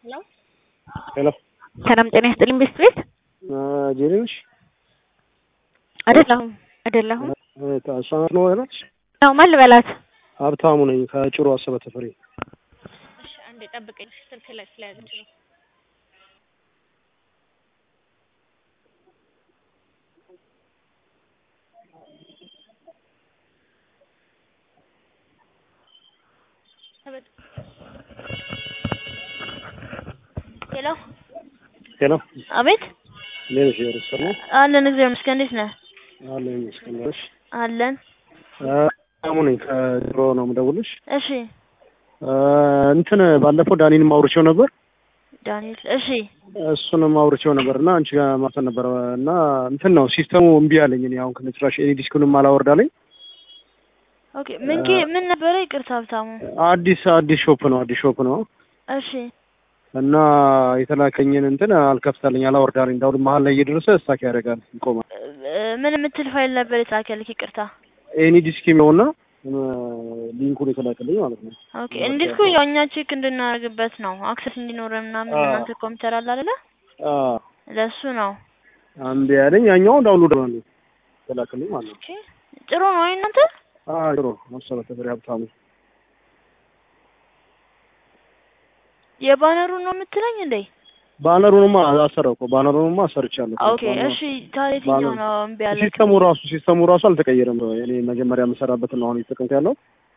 ሄሎ ሄሎ ሰላም ጤና ይስጥልኝ። ቤስት ቤት ጄሪ ነሽ? አይደለሁም አይደለሁም። እሷ ናት ነው ያለች? ያው ማን ልበላት? ሀብታሙ ነኝ ከጭሮ አሰበ ተፈሪ። እሺ አንዴ ጠብቀኝ፣ ስልክ ላይ ስለያዘች ነው። ሄሎ ሄሎ አቤት እንዴት ነሽ? ርስ ነው አለን። እግዚአብሔር ይመስገን። እንዴት ነህ? አለ ይመስገን ነሽ? አለን። ሀብታሙ ነኝ ከጭሮ ነው የምደውልሽ። እሺ እንትን ባለፈው ዳኒን ማውርቼው ነበር ዳንኤል። እሺ እሱንም አውርቼው ነበር እና አንቺ ጋር ማሰብ ነበረ እና እንትን ነው ሲስተሙ እምቢ አለኝ። እኔ አሁን ከነጭራሽ ኤኒ ዲስኩንም አላወርዳለኝ። ኦኬ። ምን ጌ- ምን ነበረ? ይቅርታ ሀብታሙ። አዲስ አዲስ ሾፕ ነው አዲስ ሾፕ ነው እሺ እና የተላከኝን እንትን አልከፍታለኝ አላወርዳለኝ። እንዳሁን መሀል ላይ እየደረሰ ስታክ ያደርጋል ይቆማል። እ- ምን የምትል ፋይል ነበር የተላከልክ? ይቅርታ። ኤኒ ዲስክ የሚለውና ሊንኩን የተላከልኝ ማለት ነው። ኦኬ። እንዴት እኮ ያው እኛ ቼክ እንድናደርግበት ነው አክሰስ እንዲኖረን ምናምን አዎ። እናንተ ኮምፒውተር አለ አይደለ? አዎ ለሱ ነው። አንድ ያለኝ ያኛው ዳውንሎድ ነው የተላከልኝ ማለት ነው። ኦኬ። ጥሩ ነው። አይ እናንተ አዎ ጥሩ መሰለ ተፈሪ ሀብታሙ የባነሩን ነው የምትለኝ እንዴ? ባነሩንማ አሰራው እኮ ባነሩንማ አሰርቻለሁ። ኦኬ። እሺ ታዲያ የትኛው ነው እምቢ ያለ? ሲስተሙ ራሱ ሲስተሙ ራሱ አልተቀየረም። እኔ መጀመሪያ የምሰራበትን ነው አሁን የተጠቀምኩ ያለው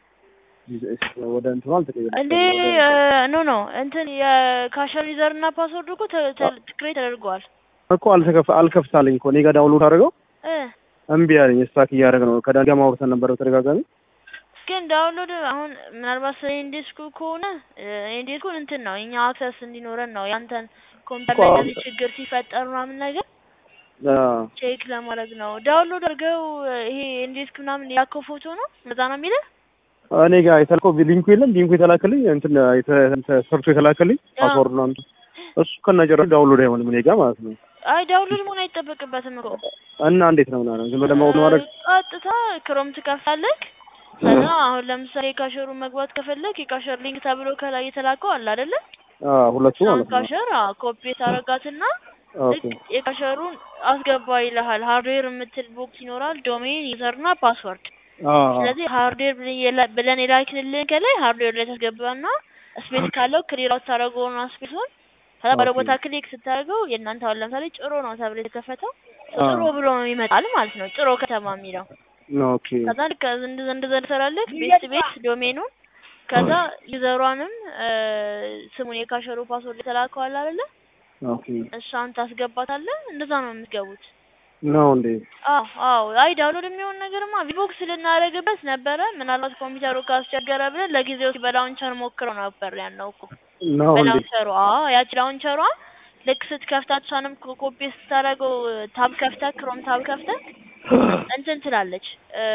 ወደ እንትኑ አልተቀየረም። እንዴ ኖ ኖ እንትን የካሸር ዩዘር እና ፓስወርድ እኮ ክሬት ተደርገዋል እኮ አልተከፈ አልከፍታለኝ እኮ እኔ ጋር ዳውንሎድ አድርገው እ እምቢ አለኝ። ስታክ እያደረገ ነው። ከዳኒ ጋር ማውርተን ነበር በተደጋጋሚ ግን ዳውንሎድ አሁን ምናልባት ስለ ኢንዲስኩ ከሆነ ኢንዲስኩን እንትን ነው እኛ አክሰስ እንዲኖረን ነው ያንተን ኮምፒውተር ላይ እኮ እንደዚህ ችግር ሲፈጠር ምናምን ነገር አዎ ቼክ ለማድረግ ነው። ዳውንሎድ አድርገው ይሄ ኢንዲስክ ምናምን ያከው ፎቶ ነው እዛ ነው የሚልህ። እኔ ጋር የተልከው ሊንኩ የለም ሊንኩ የተላከልኝ እንትን የተ- እንትን ሰርቶ የተላከልኝ ፓስወርድ ነው አንተ እሱ ከነጀራ ዳውንሎድ አይሆንም እኔ ጋር ማለት ነው። አይ ዳውንሎድ መሆን አይጠበቅበትም እኮ እና እንዴት ነው ምናምን ዝም ብለህ ማውረድ ማድረግ ቀጥታ ክሮም ትከፍታለህ። ከዛ አሁን ለምሳሌ የካሸሩ መግባት ከፈለግ የካሸር ሊንክ ተብሎ ከላይ የተላከው አለ አይደለ? አዎ ሁለቱ እሷን ማለት ነው። ካሸር ኮፒ ታረጋትና ኦኬ ልክ የካሸሩን አስገባ ይልሃል። ሃርድዌር የምትል ቦክስ ይኖራል፣ ዶሜን ዩዘርና ፓስወርድ። አዎ ስለዚህ ሃርድዌር ብለን የላ- ብለን የላክንልን ከላይ ሃርድዌር ላይ ታስገባና ስፔስ ካለው ክሊር አውት ታደርገውና ስፔሱን ከዛ ባለ ኦኬ። ቦታ ክሊክ ስታደርገው የእናንተ አሁን ለምሳሌ ጭሮ ነው ተብሎ የተከፈተው አዎ። ጭሮ ብሎ ይመጣል ማለት ነው። ጭሮ ከተማ የሚለው ኦኬ ከዛ ልክ እንደዛ እንደዛ ትሰራለህ። ቤት ቤት ዶሜኑን ከዛ ዩዘሯንም ስሙን የካሸሩ ፓስወርድ የተላከዋል አይደለ? ኦኬ እሷን ታስገባታለህ። እንደዛ ነው የምትገቡት። ነው እንዴ? አዎ አዎ። አይ ዳውንሎድ የሚሆን ነገርማ ቪቦክስ ልናደርግበት ነበረ። ምናልባት ኮምፒውተሩ ካስቸገረ ብለን ለጊዜው በላውንቸር ሞክረው ነበር ያልነው እኮ ነው እንዴ? በላውንቸሩ። አዎ ያቺ ላውንቸሯ ልክ ስትከፍታት እሷንም ኮ- ኮፒ ስታደርገው ታብ ከፍተህ ክሮም ታብ ከፍተህ እንትን ትላለች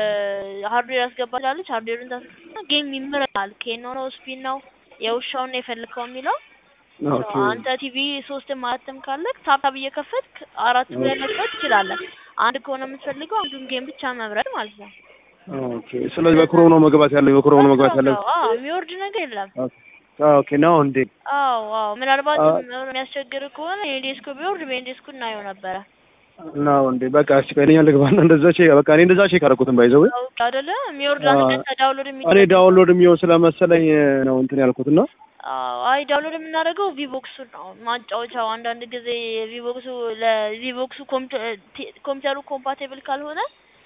ሃርድዌር ያስገባ ትላለች። ሃርድዌሩን ታስገባ ጌም ይምራል። ኬኖ ነው ስፒን ነው የውሻውን ነው የፈለከው የሚለው ኦኬ አንተ ቲቪ ሶስትም አራትም ካለክ ታብ ታብ እየከፈትክ አራቱ ላይ መክፈት ትችላለህ። አንድ ከሆነ የምትፈልገው አንዱን ጌም ብቻ መብረድ ማለት ነው። ኦኬ። ስለዚህ በክሮም ነው መግባት ያለው በክሮም ነው መግባት ያለው። አዎ የሚወርድ ነገር የለም። ኦኬ ነው እንዴ? አዎ አዎ። ምናልባት አዎ። የሚያስቸግር ከሆነ የዴስኩ ቢወርድ በዴስኩ እናየው ነበረ። ነው እንዴ? በቃ እስኪ ቀለኛ ልግባና እንደዛ ቼክ በቃ እኔ እንደዛ ቼክ አደረኩትም ባይዘው አውቅ አይደለ የሚወርድ አዎ። አንተ ቀጥታ ዳውንሎድ እኔ የሚደረግ ዳውንሎድ የሚሆን ስለመሰለኝ ነው እንትን ያልኩትና አዎ አይ ዳውንሎድ የምናደርገው ቪቦክሱ ነው ማጫወቻው። አንዳንድ ጊዜ ቪቦክሱ ለቪቦክሱ ኮምፒውተሩ ኮምፓቲብል ካልሆነ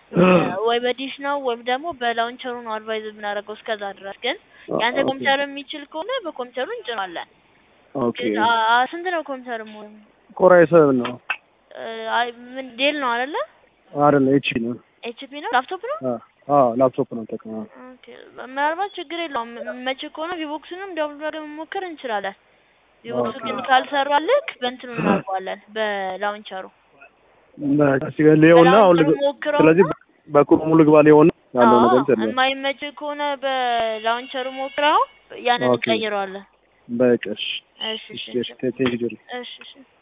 ወይ በዲሽ ነው ወይም ደግሞ በላውንቸሩ ነው አድቫይዝ የምናደርገው። እስከዛ ድረስ ግን ያንተ ኦኬ። ኮምፒውተር የሚችል ከሆነ በኮምፒውተሩ እንጭናለን። ኦኬ ግን አ- አ- ስንት ነው ኮምፒውተር ሞ ኮራይ ሰብ ነው አይ ምን ዴል ነው አይደለ? አይደለ? ኤች ነው። ኤችፒ ነው ላፕቶፕ ነው። አዎ አዎ ላፕቶፕ ነው ተቀማ ኦኬ ምናልባት ችግር የለውም። መቼ ከሆነ ቪቦክሱንም ዳውንሎድ አድርገን መሞከር እንችላለን። ቪቦክሱ ግን ካልሰራልክ በእንትኑ እናደርገዋለን በላውንቸሩ በቃ ሲገለየውና አሁን ልግ ሞክረው ስለዚህ በክሮሙ ልግባ ሊሆን ያለው ነገር እንትን ነው። የማይመች ከሆነ በላውንቸሩ ሞክረው ያንን ኦኬ። እንቀይረዋለን። በቃ እሺ እሺ እሺ እሺ እሺ ቴንክ ዩ ጆሪ እሺ እሺ